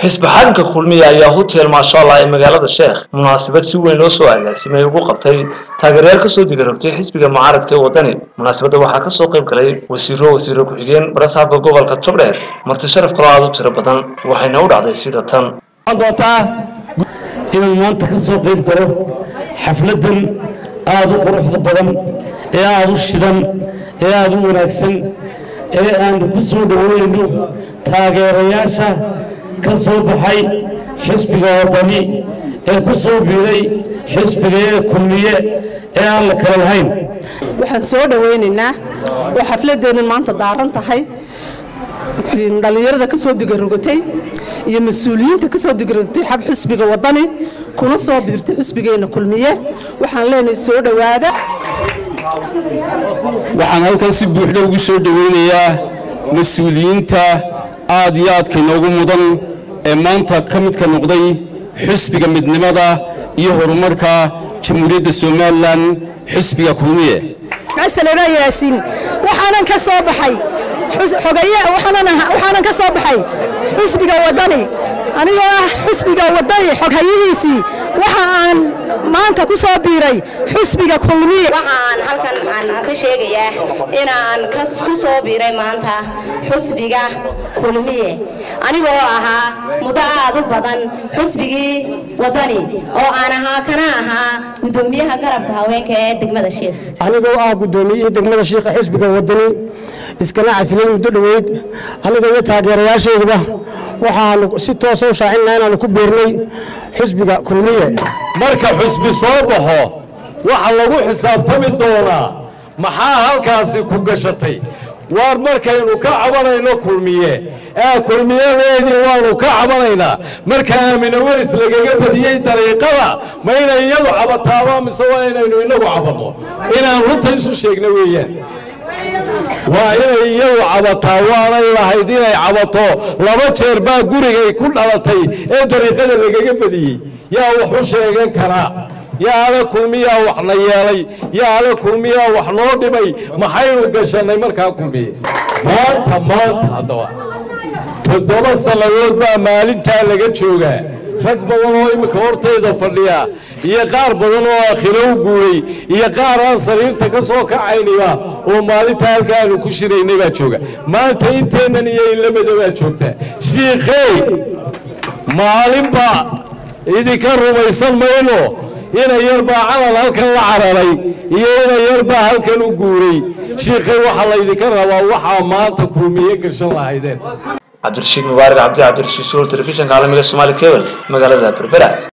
xisbi xalinka kulmiya ayaa hotel maashaalla ee magaalada sheekh munaasabad si weyn loo soo agaasimay ugu qabtay taageerayaal kasoo digarogtay xisbiga mucaaradka ee wadani munaasabadda waxaa kasoo qayb galay wasiiro wasiiro ku-xigeen barasaabka gobolka togdheer marti sharaf kaloo aada u tiro badan waxayna u dhacday sida tan doontaa inuu maanta ka soo qayb galo xafladan aada u quruxda badan ee aada u shidan ee aada u wanaagsan ee aanu ku soo dhoweynayno taageerayaasha ka soo baxay xisbiga wadani ee ku soo biiray xisbiga ee kulmiye ee aan la kala lahayn waxaan soo dhowaynaynaa oo xafladeennan maanta daaran tahay dhallinyarada ka soo digarogatay iyo mas-uuliyiinta ka soo digarogatay xab xisbiga wadani kuna soo biirtay xisbigeenna kulmiye waxaan leenahay soo dhowaada waxaan halkan si buuxda ugu soo dhoweynayaa mas-uuliyiinta aad iyo aadka inoogu mudan ee maanta ka midka noqday xisbiga midnimada iyo horumarka jamhuuriyadda somalilan xisbiga kulmiye masaleba yaasiin waxaanan ka soo baxay xogaye waxaanan ka soo baxay xisbiga wadani anigoo ah xisbiga wadani xoghayihiisii waxa aan maanta ku soo biiray xisbiga kulmiye waxaan halkan aan ka sheegayaa inaan ku soo biiray maanta xisbiga kulmiye anigoo ahaa muddo aad u badan xisbigii wadani oo aan ahaa kana ahaa gudoomiyaha garabka haweenka ee degmada sheekh anigoo ah gudoomiyihii degmada shiikha xisbiga wadani iskana casilay muddo dhoweyd aniga iyo taageerayaashayduba waxaanu si toosa u shaacinaa inaanu ku biirnay xisbiga kulmiye marka xusbi soo baxo waxa lagu xisaabtami doonaa maxaa halkaasi ku gashatay waar markaynu ka cabanayno kulmiye ee kulmiyadeedii waanu ka cabanaynaa marka aamina weris lagaga badiyey dariiqada ma inay iyadu cabataaba mise waa inaynu inagu cabanno inaan runta isu sheegna weeyaan waa inay iyadu cabataa waanay lahayd inay cabato laba jeer baa gurigay ku dhalatay ee dariiqada lagaga badiyey yaa waxu sheegan karaa yaa ada kulmiyaa waxna yeelay yaa ada kulmiyaa wax noo dhimay maxaynu gashannay markaa kulmiye maanta maanta haddaba toddoba sannadood baa maalintaa laga joogaa rag badan oo imminka hortayda fadhiya iyo qaar badan oo akhiro u guuray iyo qaar aan sariirta ka soo kacayniba oo maalinta halkaanu ku shiraynay baa jooga maanta inteennan iyo inlamada baa joogta shiikhey maalinba idinka rumaysan mayno ina yar baa calan halkan la cararay iyo ina yar baa halkan u guuray shiikhey waxaa laydinka rabaa waxaa maanta kulmiye gashan lahaydeen cabdirashiid mubaarak cabdi cabdirashiid suur telefishinka caalamiga somaali cable magaalada berbera